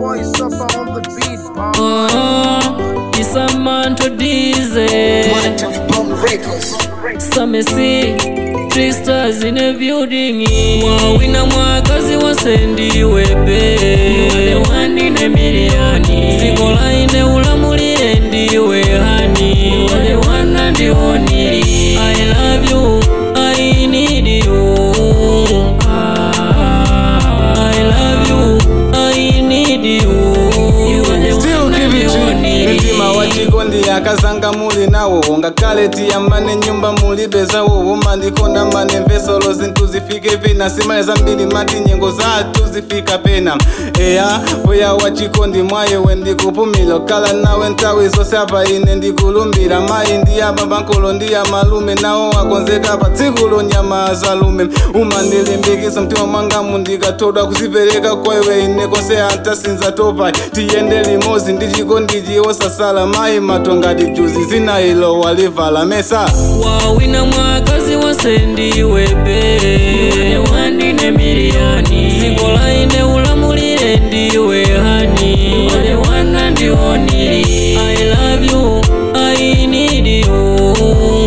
boy suffer on the beat, Bob. Oh, it's a man to diesel. Mind of Bomb Records. Some see tricksters in a building. Wawina mwakazi wasendiwe be the one in a million. Sikola ine ulamulire ndiwe hani the one and the only. I love you, I need you. Ah, I love you, I need you. You are the Still one and give it the to only. mitima wachikondi akazanga muli nawo ngakhale tiyambane nyumba mulibe zawo umandikonda mane mvesolo zinthu zifike pena simale zambiri mati nyengo zathu zifika pena eya mbuya wachikondi mwayewe ndikupumila kala nawe nthawi zonse apa ine ndikulumbira mayi ndi ababa nkolo ndi amalume nawo akonzeka pa tsiku lonyama zalume umandilimbikitsa mtima mwangamu ndikathodwa kuzipereka kwa iwe ine konse antasinza topa tiyende limodzi ndi chikondi osasala mayi matongati juzi zinayilo walivala mesa wawina mwakazi wasendiwe be wandine miliyoni sikola ine ulamulire ndiwe hani wale wana ndionili i love you i need you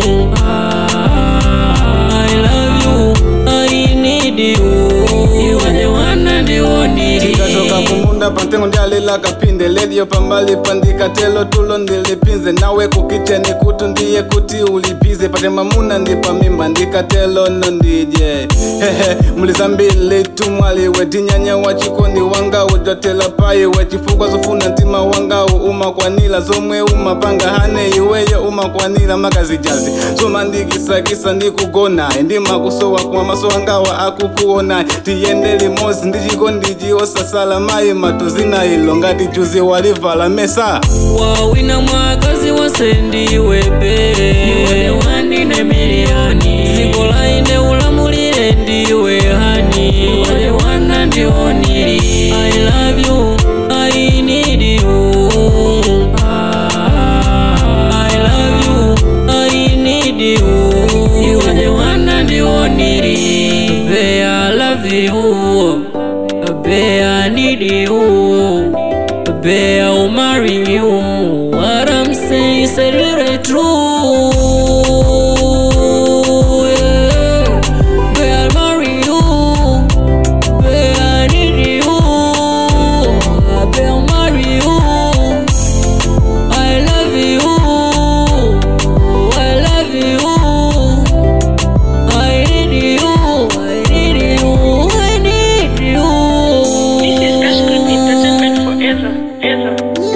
Ah, i love you i need you you are the one and the only tikatoka kumunda pantengo ndialila kapinde lediyo pambali pandikatelo tulo ndilipinze nawe kukicheni kutu ndiye kuti ulipize pate mamuna ndipamimba ndikatelo no ndije hehe mlizambili tumwaliwe tinyanya wachikondi wangawo jotela payiwe chifukwa zofuna mtima wangawo umakwanila zomwe umapanga hane iweyo umakwanila makazijazi zomandikisakisa ndikugonayi ndimakusowa kwa maso angawa akukuonayi tiyende limodzi ndi chikondi osasala mayi matuzina ilo ngati juzi walivala mesa wawina mwakazi wasendiwe be wandine miliyoni sikola ine ulamulire ndiwe hani wale wana ndionili i love you i need you Ah, i love you i need you you are the one and the only be i love you be i need you Babe, I'll marry you. What I'm saying is really true. Yeah. Babe, I'll marry you. Babe, I need you. Babe, I'll marry you. I love you. I love you. I need you. I need you. I need you. This is Escort Entertainment forever, ever.